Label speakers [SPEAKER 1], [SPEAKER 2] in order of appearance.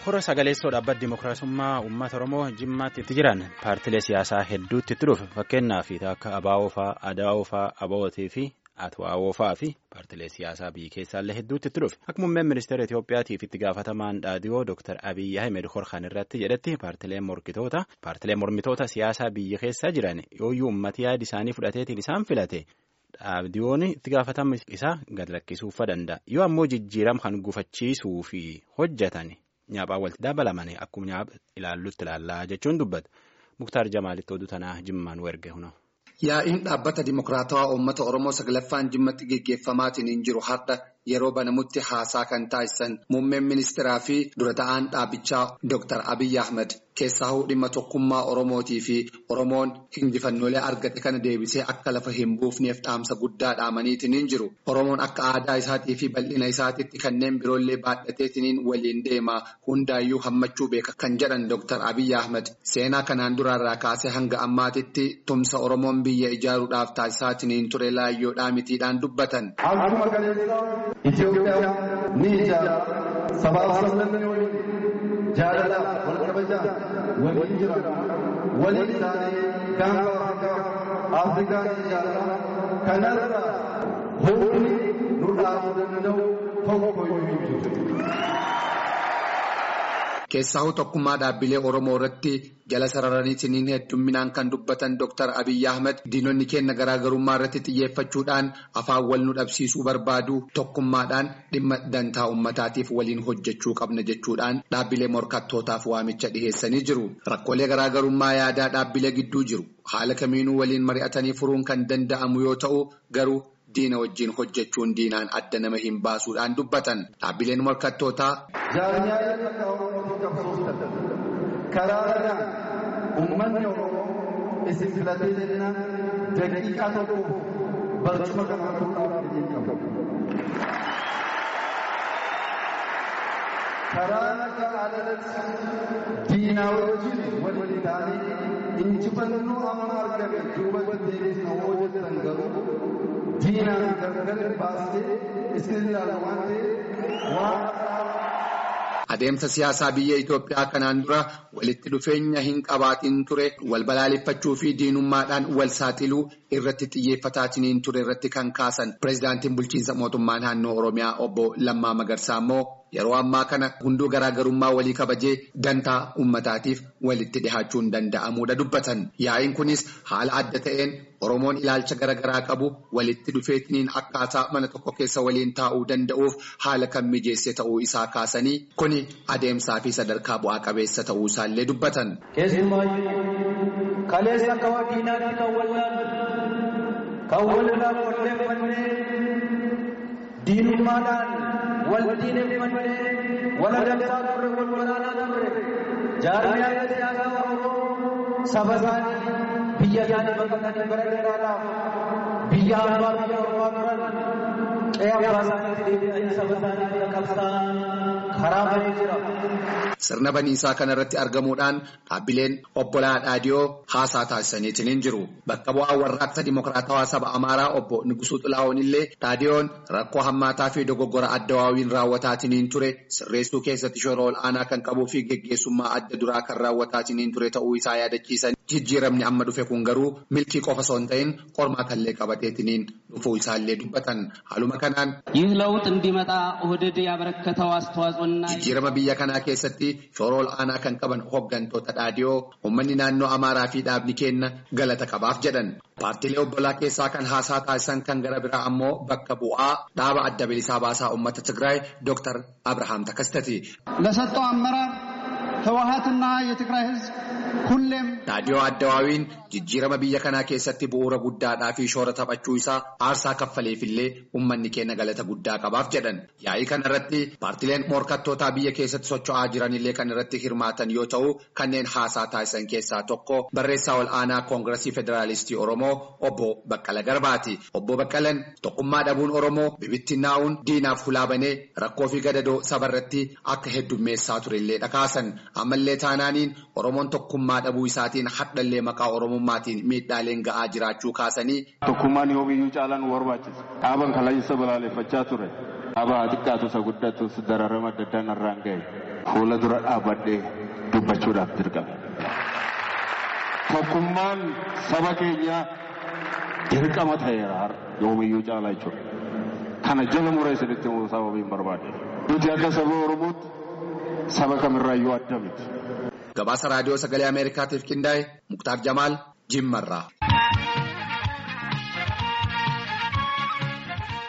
[SPEAKER 1] Hora sagaleessoo dhaabbata Dimookiraasummaa Uummata Oromoo Jimmaatti itti jiran paartilee siyaasaa hedduutti itti dhufe fakkeenyaaf akka ABO fa'aa, ADO fa'aa, ABOT fi ATWO fa'aa fi paartilee siyaasaa biyya keessaallee hedduutti itti dhufe. Akka muummeen ministeera Itoophiyaatiif itti gaafatamaan dhaadhiyoo Dr. Abiyyi Ahmed Horkan irratti jedhetti paartileen morkitoota paartileen mormitoota siyaasaa biyya keessa jiran yooyyuu uummati yaada isaanii fudhateetiin isaan filate. Dhaabdiyoon itti gaafatama isaa gad lakkisuufa danda'a. Yoo ammoo jijjiirama kan gufachiisuu fi hojjetan nyaaphaan walitti dabalamanii akkuma nyaapha ilaallutti ilaallaa jechuun dubbata. Muktaar Jamaalitti oduu tanaa Jimmaan erge huna.
[SPEAKER 2] Yaa'iin dhaabbata Dimookiraatawaa Uummata Oromoo saglaffaan Jimmatti geggeeffamaatiin hin jiru har'a yeroo banamutti haasaa kan taasisan muummeen ministeeraa fi dura ta'aan dhaabichaa Dr. Abiyyi Ahmed keessaa dhimma tokkummaa Oromootii fi Oromoon injifannoolee argate kana deebisee akka lafa hin buufneef dhaamsa guddaa dhaamaniitiin hin jiru. Oromoon akka aadaa isaatii fi bal'ina isaatiitti kanneen biroollee baadhateetiin waliin deema hundaayyuu hammachuu beeka kan jedhan Dr. Abiyyi Ahmed seenaa kanaan duraarraa kaasee hanga ammaatitti tumsa Oromoon biyya ijaaruudhaaf taasisaatiin ture laayyoodhaa mitiidhaan dubbatan.
[SPEAKER 3] Itoophiyaa ni ijaara. Sabaaf sablammii waliin jaalalaaf wal kabajaan waliin jira. Waliin isaanii gaanfa Afrikaa ni ijaara. Kanarra humni nu dhaabuu danda'u tokko iyyuu hin jiru.
[SPEAKER 2] Keessaa tokkummaa dhaabbilee Oromoo irratti jala sararaniitiin heddumminaan kan dubbatan Dr. Abiyyi Ahmed diinonni keenya garaagarummaa irratti xiyyeeffachuudhaan afaan wal nu dhabsiisuu barbaadu tokkummaadhaan dhimma dantaa uummataatiif waliin hojjechuu qabna jechuudhaan dhaabbilee morkattootaaf waamicha dhiheessanii jiru. Rakkoolee garaagarummaa yaadaa dhaabbilee gidduu jiru. Haala kamiinuu waliin mari'atanii furuun kan danda'amu yoo ta'u garuu. Diina wajjin hojjechuun diinaan adda nama hin baasuudhaan dubbatan dhaabbileen morkattootaa.
[SPEAKER 3] Jaarmiyaaleen akka Oromootti qabsooftan karaa irraan uummanni Oromoo isin filatee jennaan daqiiqaa tokko barcuma kanaa fuudhaaf hin qabu. Karaa akka alalatti diinaa wajjin waliin ta'anii injifannoo amma argame duubatti deebisna hojjetan garuu. diinaan gargar baasee isin ilaala waan ta'eef waan.
[SPEAKER 2] Adeemsa siyaasaa biyya Itoophiyaa kanaan dura walitti dhufeenya hin qabaatiin ture wal balaaleffachuu fi diinummaadhaan wal saaxiluu irratti xiyyeeffataatiin ture irratti kan kaasan pireezidaantiin bulchiinsa mootummaa naannoo Oromiyaa obbo Lammaa Magarsaa immoo yeroo ammaa kana hunduu garaagarummaa walii kabajee dantaa uummataatiif walitti dhihaachuun danda'amuudha dubbatan. Yaa'iin kunis haala adda ta'een Oromoon ilaalcha garaagaraa qabu walitti dhufeetiin akkaataa mana tokko keessa waliin taa'uu danda'uuf haala kan mijeesse ta'uu isaa kaasanii kuni adeemsaa fi sadarkaa bu'aa qabeessa ta'uu isaallee dubbatan.
[SPEAKER 4] Keessumaayyuu kaleessa akka diinaatti kan wallaalu kan walirraa qolleeffannee diinummaadhaan wal diineffannee wal adamsaa turre wal waraanaa turre jaarmiyaalee siyaasaa Oromoo saba isaanii biyya isaanii baqatanii bara dheeraadhaaf biyya abbaa biyya ormaa turan qe'ee abbaa isaaniitti deebi'anii saba isaanii bira qabsaa'an karaa banee jira.
[SPEAKER 2] Sirna baniisaa kanarratti argamuudhaan dhaabbileen obbolaa dhaadiyoo haasaa taasisaniitiin hin jiru. Bakka bu'aa warraaqsa Dimookiraatawaa saba Amaaraa obbo Nugusuu Xilaa'oon illee dhaadiyoon rakkoo hammaataa fi dogoggora adda waawiin raawwataatiin hin ture sirreessuu keessatti shoora ol'aanaa kan qabuu fi geggeessummaa adda duraa kan raawwataatiin hin ture ta'uu isaa yaadachiisan. Jijjiiramni amma dhufe kun garuu milkii qofa osoo hin ta'in qormaatallee qabateetiin dhufuu isaallee dubbatan. Haaluma kanaan.
[SPEAKER 5] ይህ ለውጥ እንዲመጣ ኦህዴድ ያበረከተው አስተዋጽኦና
[SPEAKER 2] Jijjiirama biyya kanaa keessatti shoora ol'aanaa kan qaban hooggantoota dhaadiyoo uummanni naannoo Amaaraa fi dhaabni keenya galata qabaaf jedhan. Paartiilee obbolaa keessaa kan haasaa taasisan kan gara biraa ammoo bakka bu'aa dhaaba adda bilisaa baasaa uummata Tigraay Dr. Abrahaam Takastati.
[SPEAKER 6] ለሰጠው አመራር ህወሀትና የትግራይ ህዝብ ሁሌም
[SPEAKER 2] Dhaadiyoo Addawaawiin jijjiirama biyya kanaa keessatti bu'uura guddaadhaa fi shoora taphachuu isaa aarsaa kaffaleefillee uummanni keenya galata guddaa qabaaf jedhan. Yaa'ii kana irratti paartileen morkattootaa biyya keessatti socho'aa jiranillee kan irratti hirmaatan yoo ta'u kanneen haasaa taasisan keessaa tokko barreessaa ol aanaa koongiresii federaalistii Oromoo obbo Baqqala Garbaati. Obbo Baqqalan tokkummaa dhabuun Oromoo bibittinnaa'uun diinaaf hulaa banee rakkoo fi gadadoo sabarratti akka heddummeessaa turellee dhakaasan. Ammallee taanaaniin Oromoon tokkummaa dhabuu isaatiin hadhallee maqaa Oromummaatiin miidhaaleen ga'aa jiraachuu kaasanii.
[SPEAKER 7] Tokkummaan yoomiyyuu caalaan nu barbaachisa. Dhaaban kalaayisa balaaleffachaa ture. Dhaaba xiqqaatu isa guddatus dararama adda addaan irraan gahe. fuula dura dhaabadhee dubbachuudhaaf dirqama. Tokkummaan saba keenyaa dirqama ta'eera har'a yoomiyyuu caalaa jechuudha. Kana jala muree isinitti himuu sababiin barbaade. Nuti akka saba Oromootti saba kamirraayyuu adda miti.
[SPEAKER 2] Gabaasa raadiyoo sagalee Ameerikaatiif qindaa'e Muktaar Jamaal Jimmarraa.